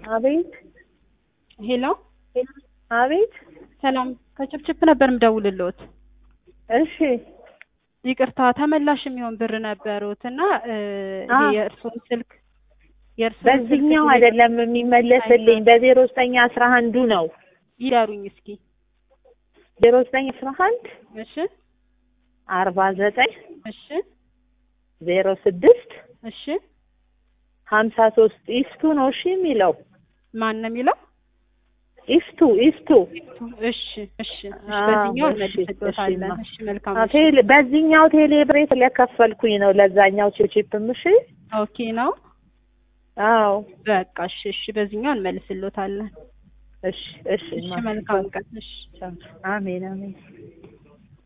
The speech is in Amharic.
አቤት ሄሎ አቤት። ሰላም ከችፕችፕ ነበር ምደውልልዎት። እሺ ይቅርታ ተመላሽ የሚሆን ብር ነበሩት እና እ አ ይሄ የእርስዎን ስልክ የእርስዎን ስልክ በዚህኛው አይደለም የሚመለስልኝ በዜሮ ዘጠኝ አስራ አንዱ ነው። ይዳሩኝ እስኪ። ዜሮ ዘጠኝ አስራ አንድ እሺ አርባ ዘጠኝ እሺ ዜሮ ስድስት እሺ ሀምሳ ሶስት ኢፍቱ ነው እሺ የሚለው ማን ነው የሚለው? ኢፍቱ ኢፍቱ እሺ እሺ እሺ አዎ፣ በዚህኛው እሺ፣ እንመልስልዎታለን። እሺማ። እሺ መልካም አ፣ እሺ። ቴሌ በዚህኛው ቴሌ ብሬ ስለከፈልኩኝ ነው ለዛኛው ቺፕም እሺ ኦኬ ነው አዎ በቃ እሺ እሺ በዚህኛው እንመልስልዎታለን። እሺ እሺ እሺ መልካም ቀን እሺ አሜን አሜን